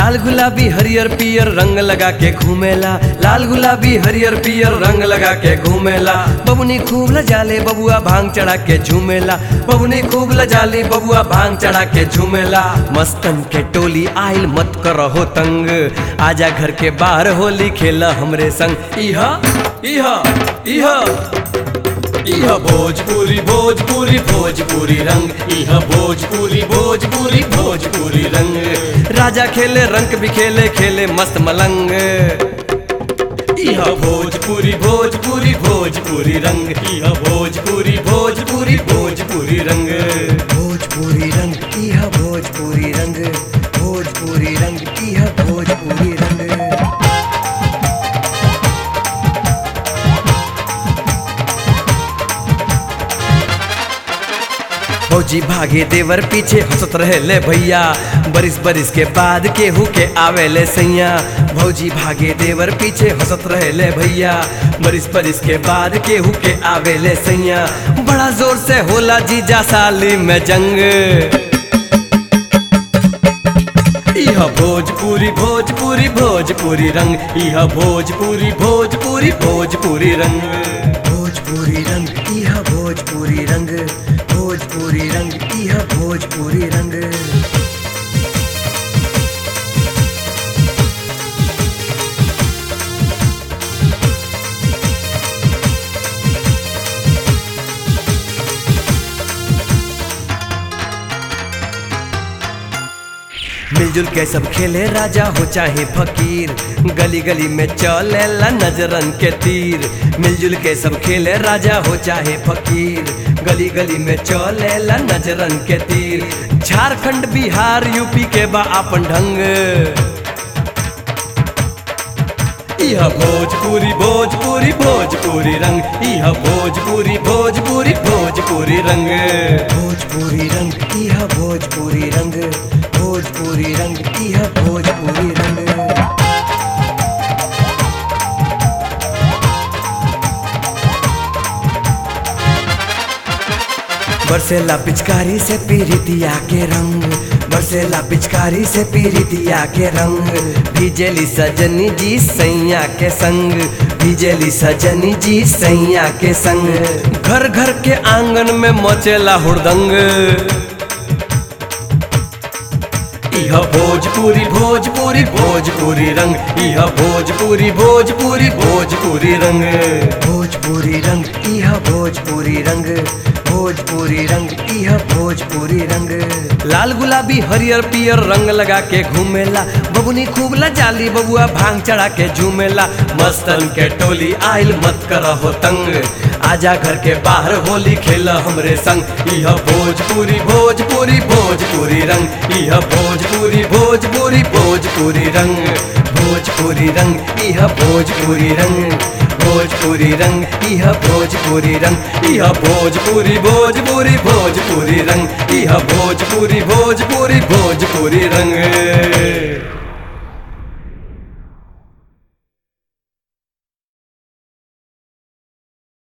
लाल गुलाबी हरियर पियर रंग लगा के घूमेला लाल गुलाबी हरियर पियर रंग लगा के घूमेला बबुनी खूब लजाले बबुआ भांग चढ़ा के झूमेला बबुनी खूब लजाली बबुआ भांग चढ़ा के झूमेला मस्तन के टोली आइल मत करहो तंग आजा घर के बाहर होली खेला हमरे संग इहा इहा इहा इह भोजपुरी भोजपुरी भोजपुरी रंग इह भोजपुरी भोजपुरी भोजपुरी रंग राजा खेले रंग भी खेले खेले मस्त मलंग इह भोजपुरी भोजपुरी भोजपुरी रंग इह भोजपुरी भोजपुरी भोजपुरी रंग भोजपुरी रंग इह भोजपुरी रंग भोजपुरी रंग इह भोजपुरी रंग फौजी भागे देवर पीछे हंसत रहे ले भैया बरिस बरिस के बाद केहू के आवे ले सैया भौजी भागे देवर पीछे हंसत रहे ले भैया बरिस बरिस के बाद केहू के आवे ले सैया बड़ा जोर से होला जीजा साली में जंग इह भोजपुरी भोजपुरी भोजपुरी रंग इह भोजपुरी भोजपुरी भोजपुरी रंग भोजपुरी रंग इह भोजपुरी रंग भोजपुरी रंग इह भोजपुरी रंग मिलजुल के सब खेले राजा हो चाहे फकीर गली गली में चलेला नजरन के तीर मिलजुल के सब खेले राजा हो चाहे फकीर गली गली में चलेला नजरन के तीर झारखंड बिहार यूपी के बा अपन ढंग इह भोजपुरी भोजपुरी भोजपुरी रंग इह भोजपुरी भोजपुरी भोजपुरी रंग भोजपुरी रंग इह भोजपुरी रंग भोजपुरी रंग इह भोजपुरी रंग बरसेला पिचकारी से पीरितिया के रंग बरसेला पिचकारी से पीरितिया के रंग भीजेली सजनी जी सैया के संग भीजेली सजनी जी सैया के संग घर घर के आंगन में मचेला हुड़दंग इह भोजपुरी भोजपुरी भोजपुरी रंग इह भोजपुरी भोजपुरी भोजपुरी रंग भोजपुरी रंग इह भोजपुरी रंग भोजपुरी रंग इह भोजपुरी रंग लाल गुलाबी हरियर पियर रंग लगा के घूमेला बबुनी खूब लजाली बबुआ भांग चढ़ा के झूमेला मस्तन के टोली आइल मत करहो तंग आजा घर के बाहर होली खेला हमरे संग इह भोजपुरी भोजपुरी भोजपुरी रंग इह भोजपुरी भोजपुरी भोजपुरी रंग भोजपुरी रंग इह भोजपुरी रंग भोजपुरी रंग इह भोजपुरी रंग इह भोजपुरी भोजपुरी भोजपुरी रंग इह भोजपुरी भोजपुरी भोजपुरी रंग